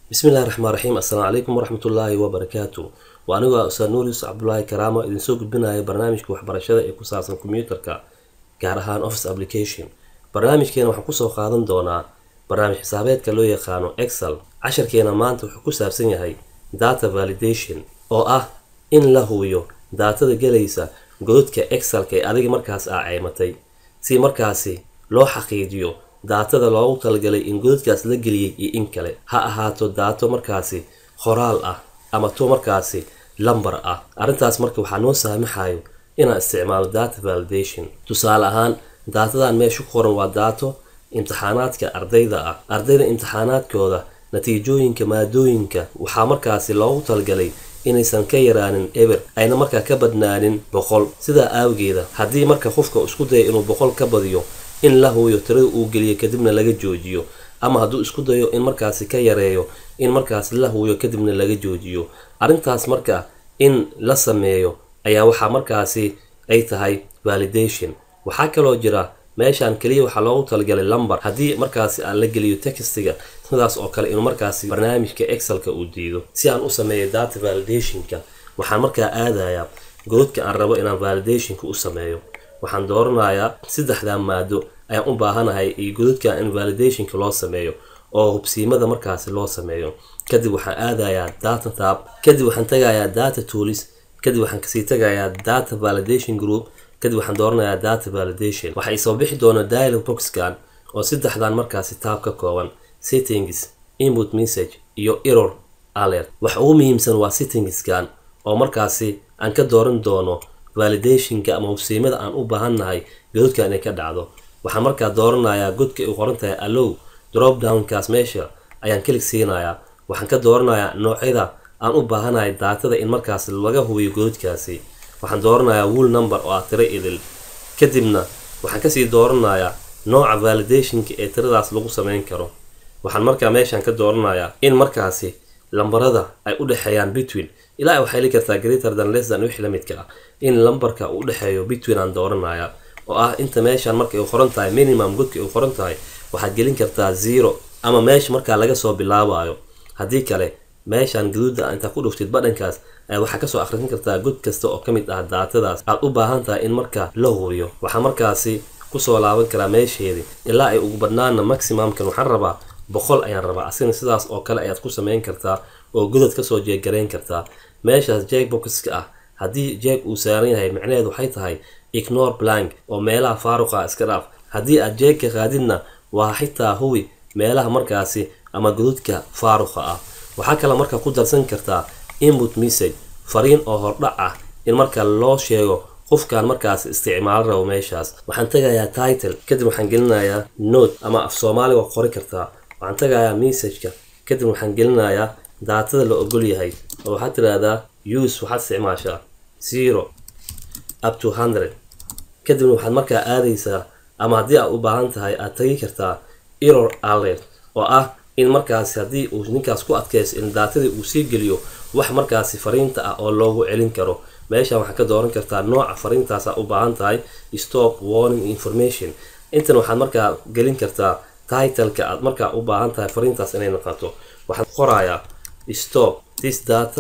bismillahi raxmaan raxiim assalaamu calaykum waraxmatullaahi wabarakaatu waa anigoo ustaad nuur yuusuf cabdulaahi karaamo idinsoo gudbinaya barnaamijka waxbarashada ee ku saabsan kombiyuutarka gaar ahaan office application barnaamijkeena waxaan kusoo qaadan doonaa barnaamij xisaabeedka loo yaqaano excel casharkeena maanta wuxuu ku saabsan yahay data validation oo ah in la hubiyo daatada gelaysa gododka excelka ee adiga markaas aa ceymatay si markaasi loo xaqiijiyo daatada loogu talagalay in godadkaas la geliyay iyo in kale ha ahaato daato markaasi qoraal ah ama to markaasi lambar ah arrintaas marka waxaa noo saamaxayo inaan isticmaalo data validation tusaale ahaan daatadan meesha ku qoran waa daato imtixaanaadka ardayda ah ardayda imtixaanaadkooda natiijooyinka maadooyinka waxaa markaasi loogu talagalay inaysan ka yaraanin eber ayna markaa ka badnaanin boqol sidaa aawgeeda haddii marka qofka isku daya inuu boqol ka badiyo in la hubiyo tirada uu geliyo kadibna laga joojiyo ama hadduu isku dayo in markaasi ka yareeyo in markaasi la hubiyo kadibna laga joojiyo arrintaas marka in la sameeyo ayaa waxaa markaasi ay tahay validation waxaa kaloo jira meeshaan keliya waxaa loogu talagalay lumber haddii markaasi aan la geliyo textiga sidaas oo kale inuu markaasi barnaamijka excelka uu diido si aan u sameeyo data validationka waxaan markaa aadayaa gododka aan rabo inaan validationka u sameeyo waxaan dooranayaa saddexdaa maado ayaan u baahanahay iyo gododka in validationka loo sameeyo oo hubsiimada markaasi loo sameeyo kadib waxaan aadayaa data tab kadib waxaan tagayaa data tools kadib waxaan kasii tagayaa data validation group kadib waxaan dooranayaa data validation waxa isoo bixi doona dialog boxkan oo saddexdan markaasi taab ka kooban settings input message iyo error alert waxa ugu muhiimsan waa settingskan oo markaasi aan ka dooran doono validationka ama hubsiimada aan u baahannahay gododka inay ka dhacdo waxaan markaa dooranayaa godka ay qoran tahay allow drop downkaas meesha ayaan kelig siinayaa waxaan ka dooranayaa noocyada aan u baahanahay daatada in markaas laga hubiyo gododkaasi waxaan dooranayaa wool number oo ah tiro idil kadibna waxaan kasii dooranayaa nooca validationka ee tiradaas lagu sameyn karo waxaan markaa meeshaan ka dooranayaa in markaasi lambarada ay u dhexeeyaan between ilaa waxay heli kartaa greater than less than wixii la midka ah in lambarka uu dhexeeyo between aan dooranaya oo ah inta meeshaan marka ay qoran tahay minimum godka ay qoran tahay waxaad gelin kartaa zero ama meesha markaa laga soo bilaabayo haddii kale meeshaan gaduuda intaa ku dhuftid badhankaas ayaa waxaa kasoo akhrisan kartaa god kasta oo ka mid ah daatadaas aad u baahan tahay in markaa la hubiyo waxaa markaasi kusoo laaban karaa meesheedii ilaa ay ugu badnaana maximumkan waxaan rabaa boqol ayaan rabaa asigna sidaas oo kale ayaad ku sameyn kartaa oo godad kasoo jeeggarayn kartaa meeshaas jeeg boxka ah haddii jeeg uu saaran yahay micnaheedu waxay tahay ignore blank oo meelaha faaruqa iska dhaaf haddii aad jeegka qaadidna waa xitaa hubi meelaha markaasi ama gododka faaruqa ah waxaa kale markaa ku darsan kartaa input message fariin oo hordhac ah in marka loo sheego qofkan markaas isticmaalo rabo meeshaas waxaan tagayaa title kadib waxaan gelinayaa note ama af soomaali waa qori kartaa waxaan tagayaa messageka kadib waxaan gelinayaa daatada la ogol yahay oo waxaad tiraahdaa use waxaad isticmaashaa zero up to hundred kadibna waxaad markaa aadaysaa ama haddii aad u baahan tahay aad tagi kartaa error alert oo ah in markaasi haddii uu ninkaas ku adkayso in daatadii uu sii geliyo wax markaasi fariinta ah oo loogu celin karo meeshan waxaad ka dooran kartaa nooca fariintaasa u baahan tahay stop warning information intan waxaad markaa gelin kartaa titleka aad markaa u baahan tahay fariintaas inay noqoto waxaad qorayaa stop this data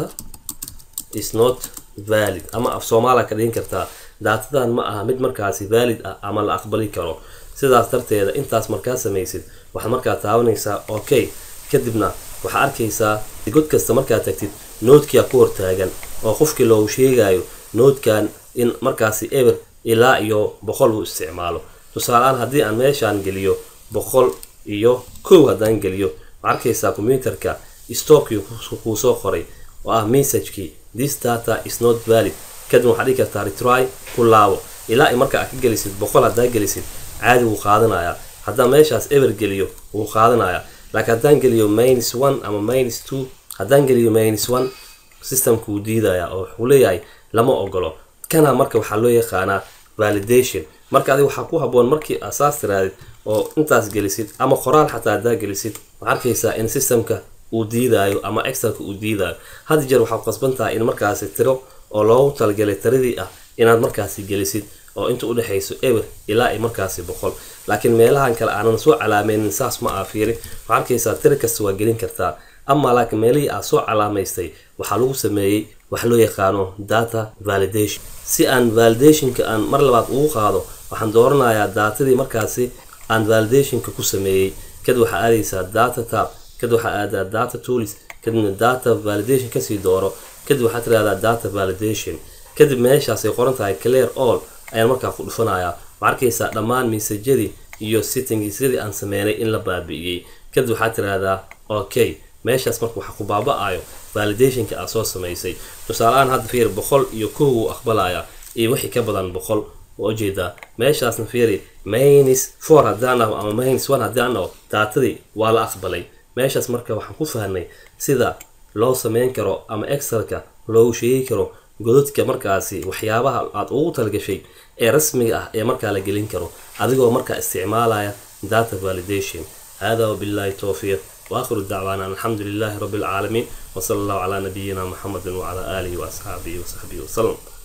is not valid ama af soomaaliya ka dhigin kartaa daatadan ma aha mid markaasi valid ah ama la aqbali karo sidaas darteeda intaas markaa samaysid waxaad markaa taabanaysaa okay kadibna waxaa arkaysaa god kasta markaad tagtid noodkia ku hortaagan oo qofkii loogu sheegayo noodkan in markaasi eber ilaa iyo boqol uu isticmaalo tusaaleaan haddii aan meeshaan geliyo boqol iyo kow haddaan geliyo waxaa arkaysaa combyuterka stopkii kuu soo qoray oo ah messagekii this data is not valid kadib waxaad dhigi kartaa retry ku laabo ilaa ay marka aad ka gelisid boqol haddaa gelisid caadi wuu qaadanayaa haddaan meeshaas eber geliyo wuu qaadanayaa laakiin haddaan geliyo minus one ama minus two haddaan geliyo minus one systemka wuu diidayaa oo wuxuu leeyahay lama ogolo kana marka waxaa loo yaqaanaa validation marka adiga waxaa ku haboon markii asaas tiraadid oo intaas gelisid ama qoraal xataa haddaa gelisid waxaa arkaysaa in systemka uu diidaayo ama excelka uu diidaayo had jeer waxaa qasban tahay in markaasi tiro oo loogu talagalay tiradii ah inaad markaasi gelisid oo inta udhexayso eber ilaa ay markaasi boqol laakiin meelahan kale aanan soo calaameynin saas ma aa fiiri waxaa arkaysaa tiro kasta waa gelin kartaa ama laakiin meelihii aad soo calaamaystay waxaa lagu sameeyey wax loo yaqaano data validation si aan validationka aan mar labaad ugu qaado waxaan dooranayaa daatadii markaasi aan validationka ku sameeyey kadib waxaa aadaysaa data tab kadib waxaa aadaa data tools kadibna data validation kasii dooro kadib waxaad tirahdaa data validation kadib meeshaasay qoran tahay clear all ayaan markaa ku dhufanayaa waxaa arkaysaa dhammaan mesajadii iyo sittingiisyadii aan sameynay in la baabi'iyey kadib waxaad tirahdaa okay meeshaas marka waxaa ku baaba-ayo validationka aad soo samaysay tusaale-ahaan hadda fiir boqol iyo kow uu aqbalaya iyo wixii ka badan boqol waa ujeedaa meeshaasna fiiri mainis four haddaan aho ama mainis one haddaan aho daatadii waa la aqbalay meeshaas marka waxaan ku fahnay sida loo sameyn karo ama excelka loogu sheegi karo godadka markaasi waxyaabaha aad ugu talgashay ee rasmiga ah ee markaa la gelin karo adigoo markaa isticmaalaya data validation hada wabillahi towfiiq واخر دعوانا الحمد لله رب العالمين وصلى الله على نبينا محمد وعلى اله واصحابه وصحبه وسلم